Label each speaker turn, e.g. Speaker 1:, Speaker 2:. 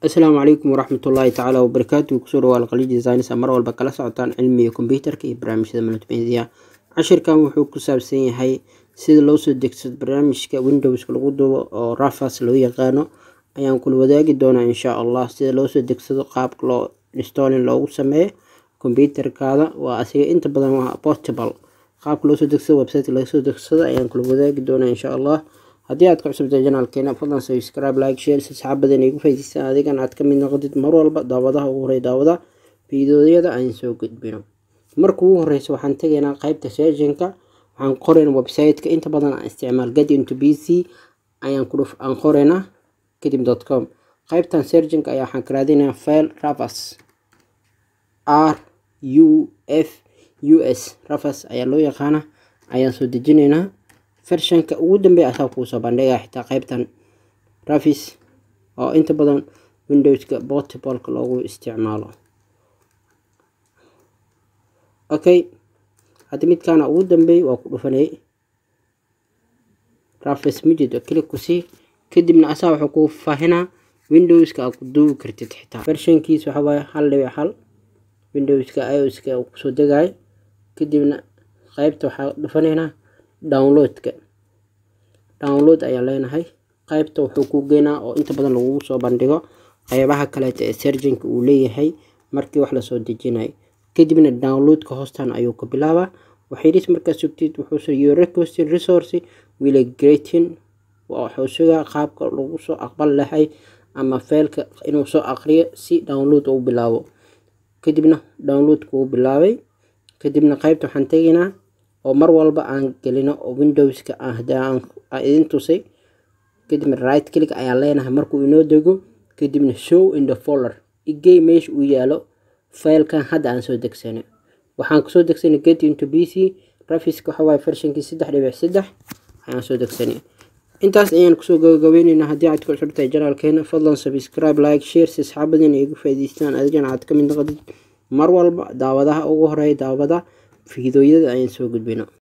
Speaker 1: asalaamu calaykum waraxmatullaahi tacaala wabarakaatu kusoo dhawaal qali designs mar walba kala socotaan cilmiga kombyuutarka iyo barnaamijyada multimedia cashirkan wuxuu ku saabsan yahay sida loo soo degsado barnaamijka windowska lagu duubo oo rafas loo yaqaano ayaan kula wadaagi doonaa insha allah sida loo soo degsado qaabka loo installing loogu sameeyo kombyuutarkaada waa asiga inta badan waa portable qaabka loo soo degsado website laga soo degsado ayaan kula wadaagi doonaa insha allah haddii aad ka cusubtahay janaalkeena fadlan subscribe like share si saxaabadan igu faa'iidaystaan adigan aad ka mid noqotid mar walba daawadaha ugu horey daawada fiidiyoyada aan soo gudbino marka ugu horeysa waxaan tegaynaa qaybta sessionka waxaan qoraynaa website-ka inta badan aan isticmaal get into b c ayaan ku aan qoraynaa kadib dot com qaybtan serjinka ayaa waxaan ka raadinayaa file ravas r u f u s ravas ayaa loo yaqaana ayaan soo dejinaynaa fershanka ugu dambeeya asaa kuusoo bandhigaa xitaa qaybtan rafis oo inta badan windowska portableka loogu isticmaalo okay hadda midkaana ugu dambeey waa ku dhufanay rafis mijid klik ku sii kadibna asaa wuxuu kuu faahinaa windowska aad ku duubi kartid xitaa fershankiis waxaa waaye hal dhibic hal windowska ioska uu kusoo degayo kadibna qaybta waxaa dhufanaynaa downloadka download ayaa leenahay qaybta wuxuu ku geynaa oo inta badan lagugu soo bandhigo qeybaha kaleeta ee serjinka uu leeyahay markii wax lasoo dejinayo kadibna downloadka hoostan ayuu ka bilaabaa waxayris markaa sugtid wuxuu your request resource will greatin wuxuu sugaa qaabka lagu soo aqbal lahay ama feelka inuu soo aqriyo si download uu bilaabo kadibna downloadka uu bilaabay kadibna qaybta waxaan tegaynaa oo mar walba aan gelino oo windowska aan idin tusay kadibna right click ayaan leenahay markuu inoo dego kadibna show in the folder igey meesha uu yaalo faylkan hadda aan soo degsanay waxaan kusoo degsanay get into b c rafiska waxawaaye fershankii saddex dhibic saddex ayaan soo degsanay intaas ayaan kusoo gabagabeyneynaa haddii aad ku cusubtahay janaalkeena fadlan subscribe like share si asxaabadina igu faa'iidaystaan adigana aad ka mid noqotid mar walba daawadaha ugu horeeya daawada fiidooyada ayaan soo gudbino